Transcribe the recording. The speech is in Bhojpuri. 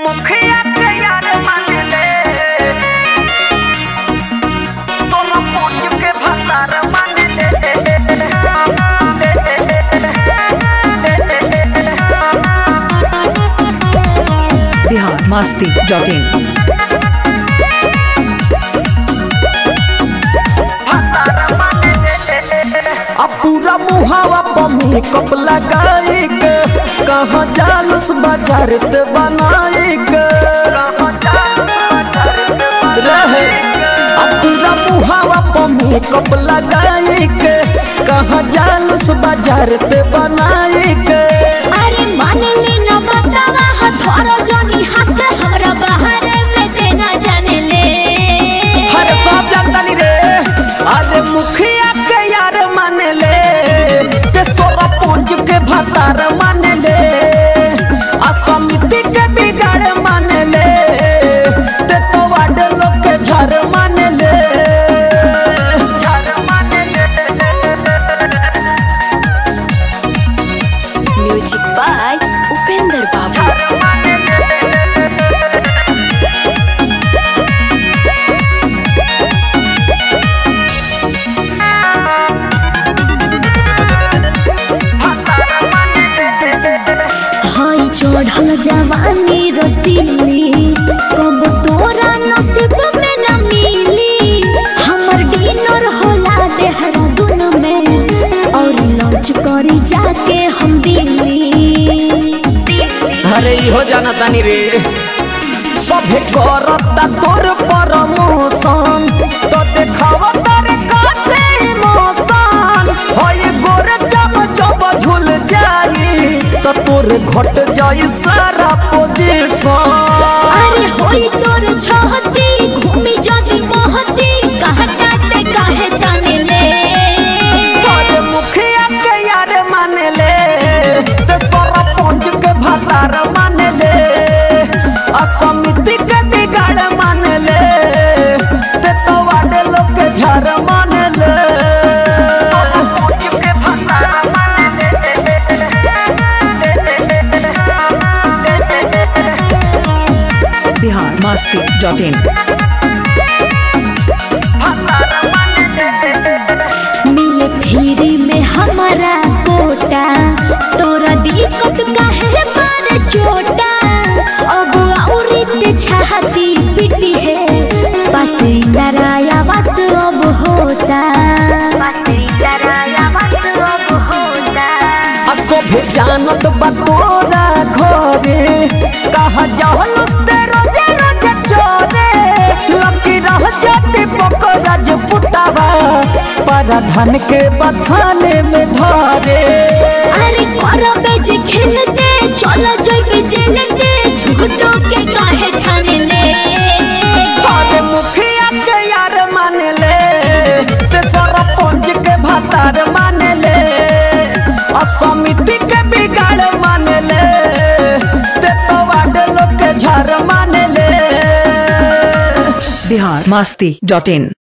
मुखिया के यार मान ले तोरा पूछ के भतार मान बिहार मस्ती डॉट इन अब पूरा मुहावा पर मेकअप लगाई के कहाँ जालूस बाजार ते बनाई के रहे अब पूरा मुहावा पर मेकअप लगाई के कहाँ जालूस बाजार ते बनाई के अरे मान ले न बतावा हथौरो जोनी हाथ हमरा बाहर में देना जाने ले हर सब जानता नहीं रे अरे मुखिया के यार मान ले ते सोरा पूंज के भतार मान ले आ समिति के बिगाड़ मान ले ते तो वाड लोग के झर मान ले झर मान म्यूजिक बाय उपेंद्र बाबू हाय चढ़ल जवानी रसीली कब तोरा नसीब में न मिली हमर डिनर होला देहरादून में और लंच करी जाके हम दिल्ली अरे इहो जाना तानी रे सभे करता तोर प्रमोशन तो देखावा तारे काते इमोशन होय गोरे जब जब झूल जाई तो तोर घट जाई सारा पोजीशन अरे होई तोर छहती घूमी जदी महती कहताते काहे ताने ले अरे मुखिया के यार मान ले ते सारा पहुंच के भतार मान ले आ समिति के बिगाड़ मान ले ते तो वाडे लोग के झर मान ले बिहार मस्ती डॉट इन मिले फ्री में हमारा कोटा तोरा दिक्कत काहे मारे चोटा अब औरी ते छाती पिटी है पासे डराया बस अब होता पासे डराया बस अब होता आ सोभे जानत बा तोरा घरे कहा जाहलुस ते रोजे रोजे चोरे लकी रह जाते पकड़ा जो पुतावा पारा धन के बथाने में धरे अरे करो बेज खेलते चलो जोई पे जेलते झूठो के काहे ठाने ले अरे मुखिया के यार मान ले ते सारा पंच के भतार मान ले आ समिति के बिगाड़ मान ले ते तो वाड लोग के झर मान ले बिहार मस्ती डॉट इन